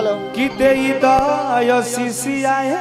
Hello कि दे दयसी आए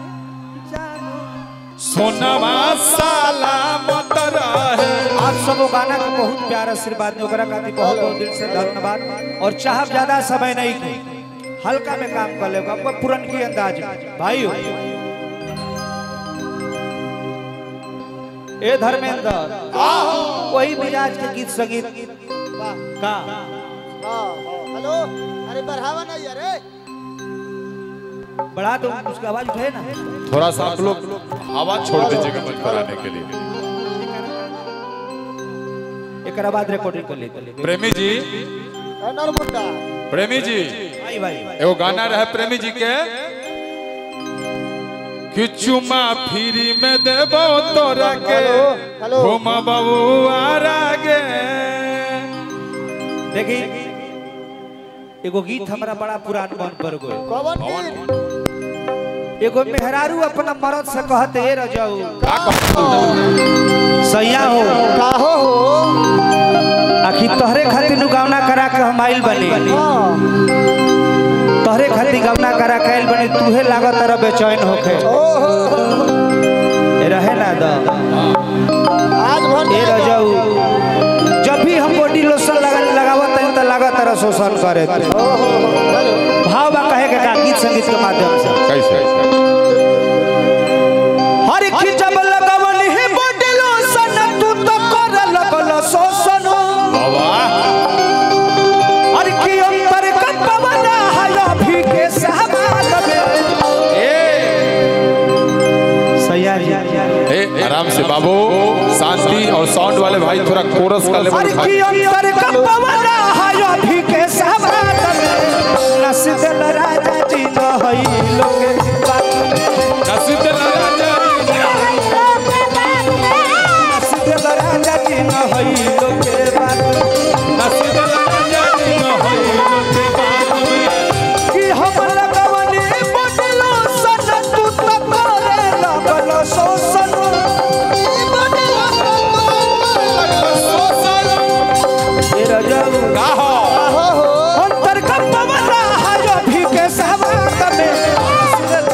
सोनवा साला मत रहे आप सब वो गाना को बहुत प्यार आशीर्वाद ने ओकरा खातिर बहुत बहुत दिल से धन्यवाद और चाहब ज्यादा समय नहीं की हल्का में काम कर लेगा आपको पुरन की अंदाज में भाई ए धर्मेंद्र वही मिजाज के गीत संगीत का हाँ हाँ हेलो अरे बढ़ावा नहीं अरे बढ़ा दो उसका आवाज उठे ना थोड़ा सा आप लोग हवा छोड़ दीजिएगा मंच पर आने के लिए एक बाद रिकॉर्डिंग कर लेते प्रेमी जी ए नरमुंडा प्रेमी जी भाई भाई एगो गाना रहे प्रेमी जी के कि चुमा फ्री में देबो तोरा के हेलो, हेलो। घुम बाबू आगे देखी एगो गीत हमरा बड़ा पुरान मन पर गए कौन गीत एगो मेहरारू अपना मर्द से कहते ए रजाऊ का कहत सैया हो काहो हो आखिर तोहरे खातिर नु गावना करा के हम आइल बनी हाँ तोहरे खातिर गावना करा के आइल बनी तूहे लागत रह बेचैन होखे ओ हो हो। ए रहे ना द आज भर ए रजाऊ जब भी हम बॉडी लोशन लगा लगावत हई त लागत रह शोषण करे ओ हो हो हेलो भाव बा कहे के का गीत संगीत के माध्यम से कैसे हर की जब लगवल ही बॉडी लोशन तू तो कर लगल शोषण बाबा हर की अंतर का पवन हया भी के सहबाल में सैया जी ए आराम से बाबू शांति और साउंड वाले भाई थोड़ा कोरस का हर लेवल की उठाइए अंतर का पवन हया भी के सहबाल में नस दिल राजा जी न हई लोगे नसीब राजा नस दिल राजा जी न हई लोगे बात नसीब राजा जी न होई लोटे बात में कि हम लगवनी बदलो सन तू तो करे लगल शोषण ए रजऊ का हो काहो हो अंतर का पवन हाय भी के सहवाग में सिर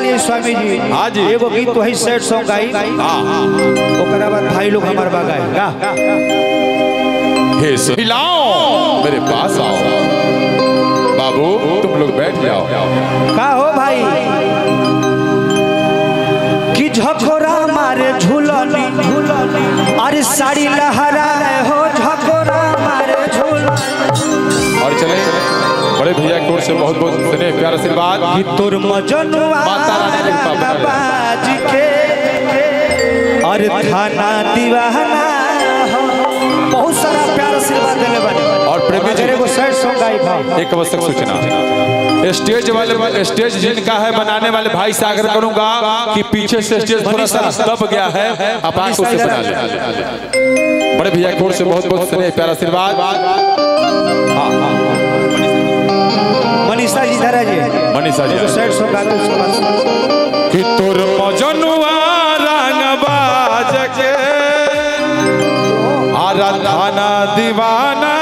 जाए स्वामी जी हाँ जी। एगो गीत वही सैड सॉन्ग गाई हाँ ओकरा बाद भाई लोग हमार बा गाए गा हे सुलाओ मेरे पास आओ बाबू तुम लोग बैठ जाओ का हो भाई कि झकोरा मारे झूलनी अरे साड़ी लहराए हो झकोरा मारे झूलनी और चले बड़े भैया की ओर से बहुत बहुत स्नेह प्यार आशीर्वाद कि तोर मजनुआ माता रानी की कृपा बनी रहे। बाज के अरे थाना दीवाना हो। बहुत सारा प्यार आशीर्वाद देले बानी और प्रेमी जी अगर एगो सैड सॉन्ग गाई भाव एक आवश्यक सूचना स्टेज वाले स्टेज जिनका है बनाने वाले भाई से आग्रह करूंगा कि पीछे से स्टेज थोड़ा सा दब गया है आप आंखों से बना ले बड़े भैया की ओर से बहुत बहुत स्नेह प्यार आशीर्वाद हाँ हाँ मनीषा जी धरा जी मनीषा जी एगो सैड सॉन्ग गाते उसके बाद कि तोर मजनुआ रंग बाज के आराधना दीवाना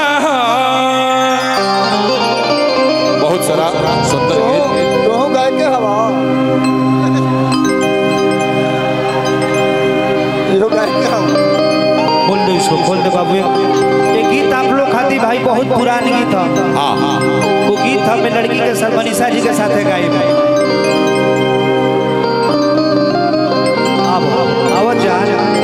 बहुत सारा सुंदर गीत तू गाय के हवा यो गाय के हवा खोल दो इसको खोल दो बाबू ये गीत आप लोग खाती भाई बहुत पुरानी गीत है हाँ हाँ वो गीत हमें लड़की के साथ मनीषा जी के साथ है गाए भाई अब आवत जा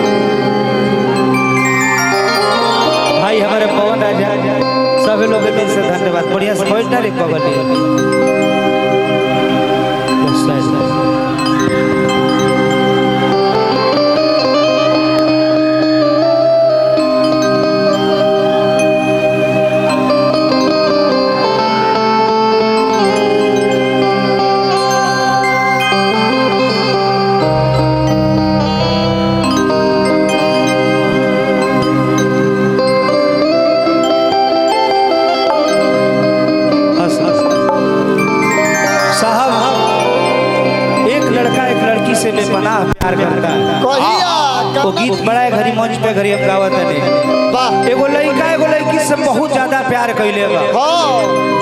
भाई हमारे पवन राजा सभी लोग के दिल से धन्यवाद बढ़िया से बैठ ना रे पवन बस, बस, बस। हंस, हंस। साहब एक लड़का एक लड़की से बेपनाह प्यार करता है कहिया वो गीत बड़ा है घरी मंच पे घरी हम गावत नहीं वाह एगो लड़का एगो लड़की से बहुत ज्यादा प्यार कैले बा हाँ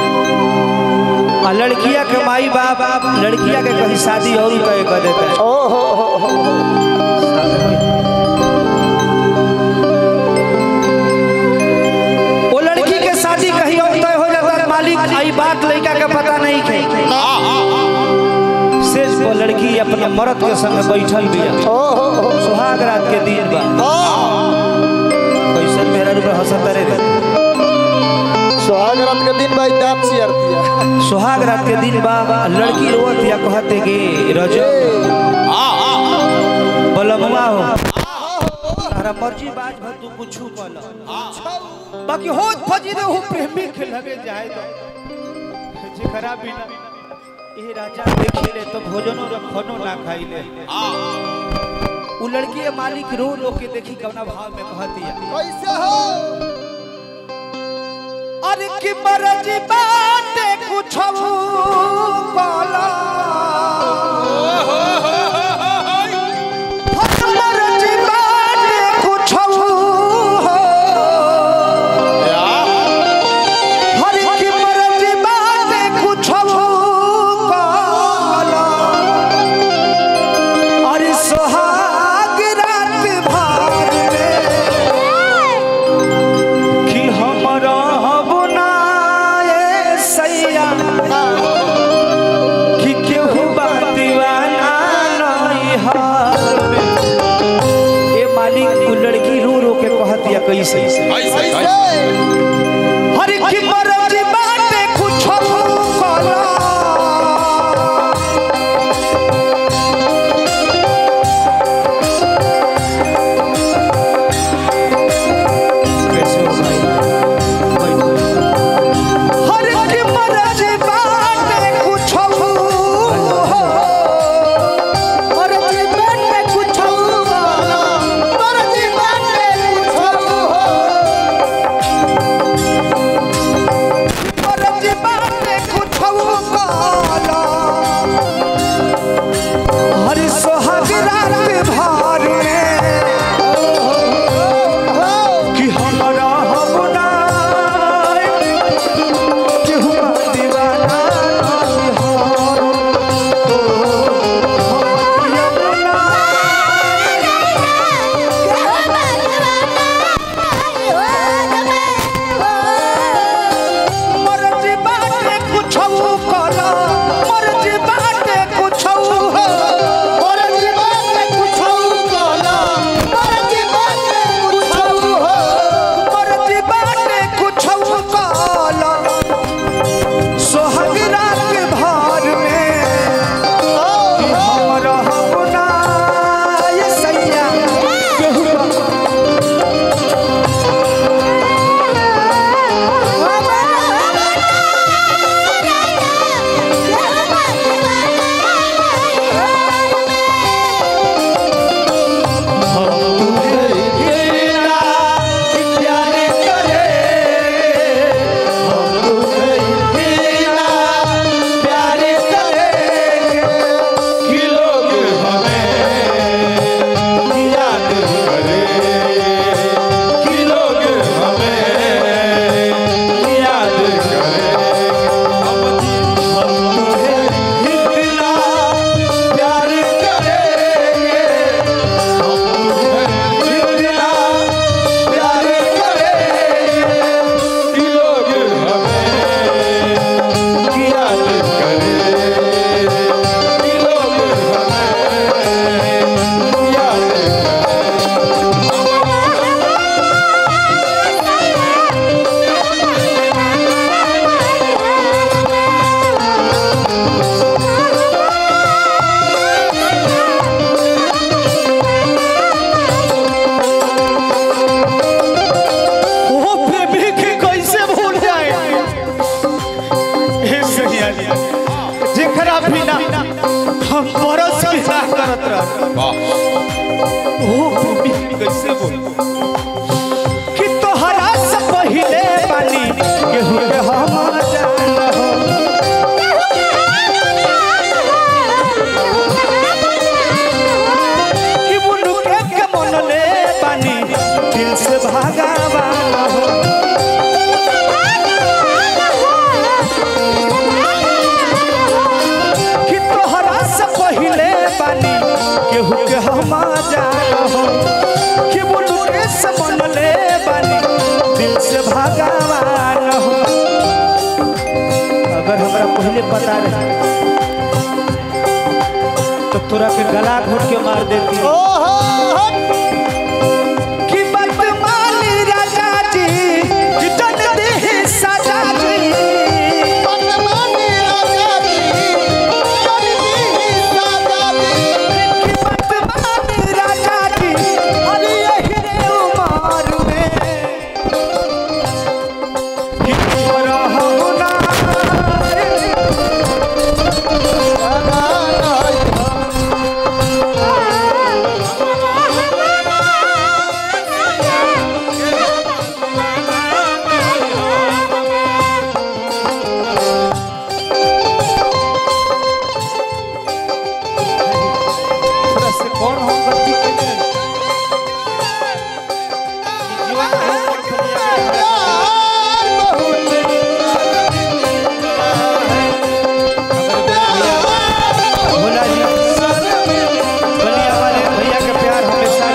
आ लड़किया के माई बाप लड़किया के कहीं शादी और तय कर देता है ओ हो हो हो वो लड़की के शादी कहीं और तय हो जाता है मालिक आई बात लड़का के पता नहीं थे शेष वो लड़की अपने मर्द के संग बैठल बिया ओ हो हो सुहाग रात के दिन बा हाँ कैसन मेरा रूप हंसत रे सुहाग रात के दिन भाई दांत चियर दिया सुहाग रात के दिन बा लड़की रोवत या कहते कि रजो बलमुआ हो तारा मर्जी बाज भर तू कुछ कल बाकी हो फजी रे हो प्रेमी के लगे जाए तो जे खराब भी ना ए राजा देखी ले तो भोजनो रखनो ना खाई ले उ लड़की के मालिक रो रो के देखी कवना भाव में कहती है कैसे हो अरे की मर्जी बाटे कुछ बोला मर्जी बाटे कुछ हर की मर्जी बाटे कुछ अरे सोहाग रात भार में कि हमरा बनाए सैया मास्टर वाह ओ प्रेमी कैसे बोल कि तोहरा से पहिले बानी केहू के हम जान हो कि बुनु के के मन ले बानी दिल से भागावान हो कि तोहरा से पहिले बानी केहू के हम जान हो कि बुनु के से मन ले बानी दिल से भागावान हो अगर हमरा पहले पता रहे तो तोरा के गला घोट के मार देती ओहो कि वर्तमान राजा जी कि जन देहि सजा जी मनमानी राजा जी कर दी साजा दी कि वर्तमान राजा जी अरे यही रे उमर में कि तोरा हम ना थोड़ा से कौन हम गलती करें जीवन में हम कौन करिए प्यार बहुत भोला जी बलिया वाले भैया के प्यार हमेशा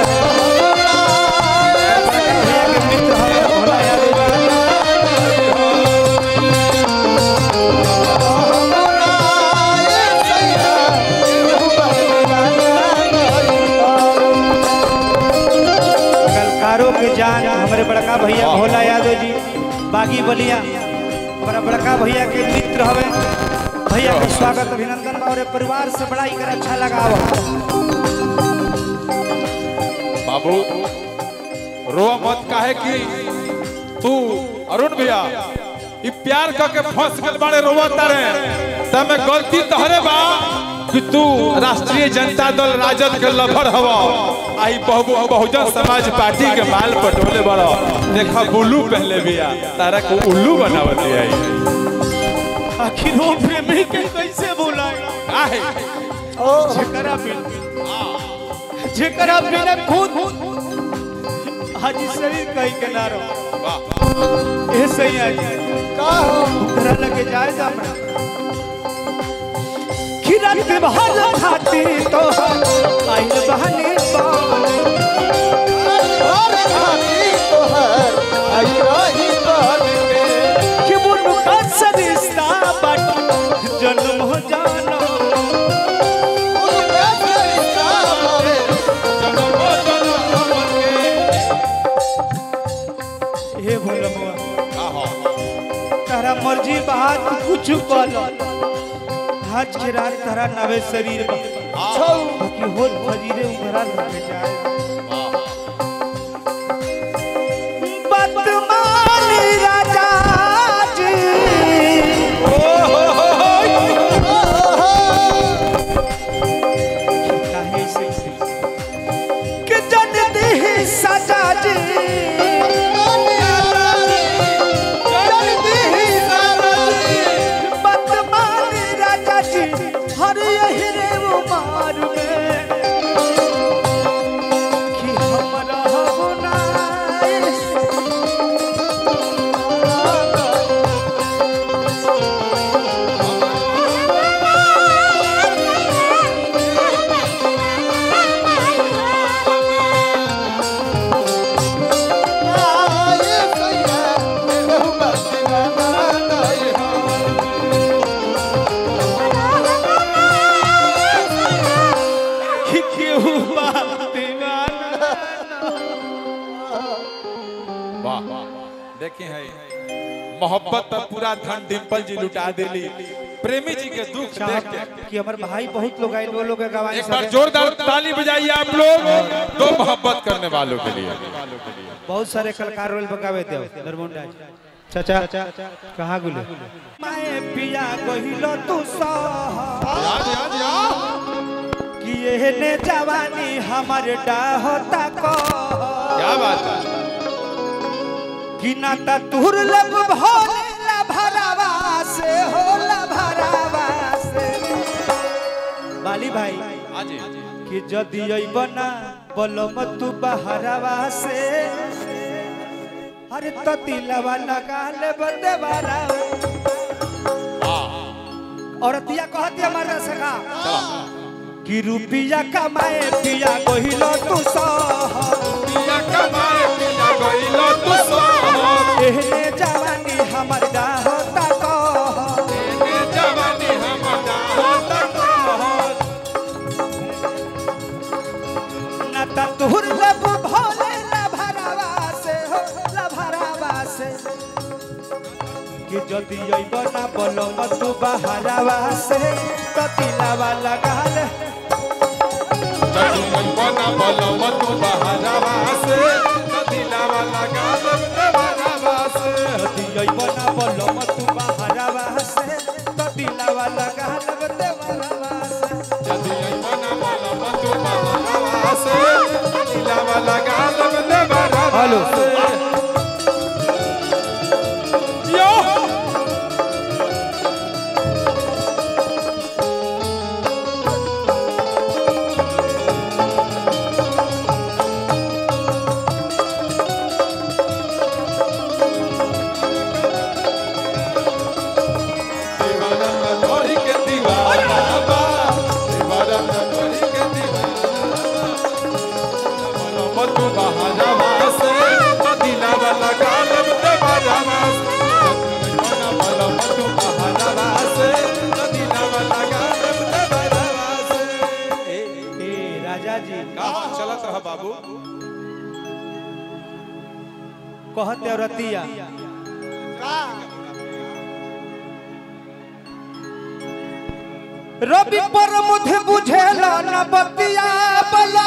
भैया के मित्र हमें भोला यादव जी कलकारों के जान हमारे बड़का भैया भोला यादव जी बागी बलिया हमारा बड़का भैया के मित्र हवे भैया के स्वागत अभिनंदन और परिवार से बड़ा ही कर अच्छा लगा हुआ बाबू रो मत काहे कि तू अरुण भैया ई प्यार करके फंस गल बाड़े रोवत रे तमे गलती तहरे बा कि तू राष्ट्रीय जनता दल राजद के लभर हवा आई बहु बहुजन समाज पार्टी के माल पटोले बड़ा देखा बुल्लू पहले बिया तारा को उल्लू बनावत आई आखिर वो प्रेमी के कैसे बुलाए काहे जेकरा बिन जेकरा बिना खुद हाजी शरीर कहीं के ना रहो वाह ए सही आज का हो उधर लगे जाए जा अपना किरण के बहल खाती तो आइल बहने बाने और खाती तो है आई रही बन के कि बुनु का सरिश्ता बट जन्म हो जाना उनका फरिश्ता हवे हे भोलमुआ तारा मर्जी बात कुछ कल आज के रात तारा नवे शरीर में छौ कि होत फजीरे उभरा लगे जाए वर्तमान राजा जी काहे से से कि जन देहि सजा जी वर्तमान राजा जी हर यही रे उमार में कि हमरा बनाए कि केहू बात दीवाना वाह देखे है मोहब्बत पर पूरा धन डिम्पल जी लुटा दिली प्रेमी जी के दुख देख के कि हमारे भाई बहुत लोग आए वो लोग के गवाही एक बार जोरदार ताली बजाइए आप लोग दो मोहब्बत करने वालों के लिए बहुत सारे कलाकार रोल बगावे दे नरमुंडा चाचा कहाँ गुले मैं पिया कहिलो तू सहा याद याद याद कि ये एहने जवानी हमर डाहता को क्या बात है कि ना त तुर लब भोले ला भरावा से हो ला भरावा से बाली भाई हाँ जी कि जदि अइबना बलम तू बहरावा से अरे तो दिलवा लगा ले बदे बारा औरतिया कहती हमारे सखा कि रुपिया कमाए पिया कहिलो तू सह पिया कमाए पिया गइलो तू सोहर एहने जवानी हमर डाहता कह एने जवानी हम होता कहर ना त तुहर लब भोले ला भरावा से हो ला भरावा से कि जदि अइब ना बलम तू बहरावा से तो दिलावा लगा ले जदू बना बलम तू बहरावा से तो दिलावा लगा लब देवरावा से जदि अइब ना बलम तू बहरावा से तो दिलावा लगा ले देवरावा से जदू बना बलम तू बहरावा से तो दिलावा लगा लब देवरावा हेलो। से यो दीवाना ना तोरी के दीवाना बा दीवाना ना तोरी के दीवाना बा तू बहारावा से तो दिलावा लगा लब देवरावा से बना बलम तू बहारावा से तो दिलावा लगा लब देवरावा से ए ए राजा जी कहाँ चलत रहा बाबू कहते रतिया रवि पर मुझे बुझेला न बतिया बला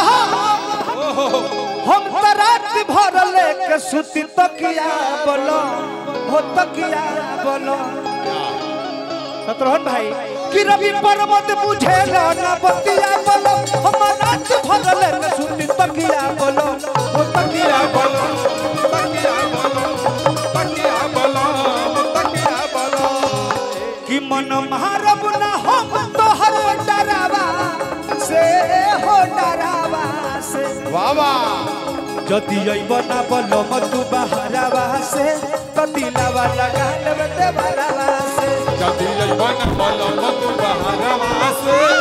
हम त रात भर लेके सुती तकिया बोलो हो तकिया बोलो सतरोहन भाई कि रवि पर मुझे बुझेला न बतिया बोलो हम रात भर लेके सुती तकिया बोलो हो तकिया बोलो तकिया बोलो तकिया बोलो तकिया बोलो कि मन मारब न हम तोहर डरावा से हो डरावा से वाह वाह যদি অইব না বল মধু বাহারাবা সে তো দিলাবা লাগা নেবে বারাবা সে जदी बन बलम तू बहरावा से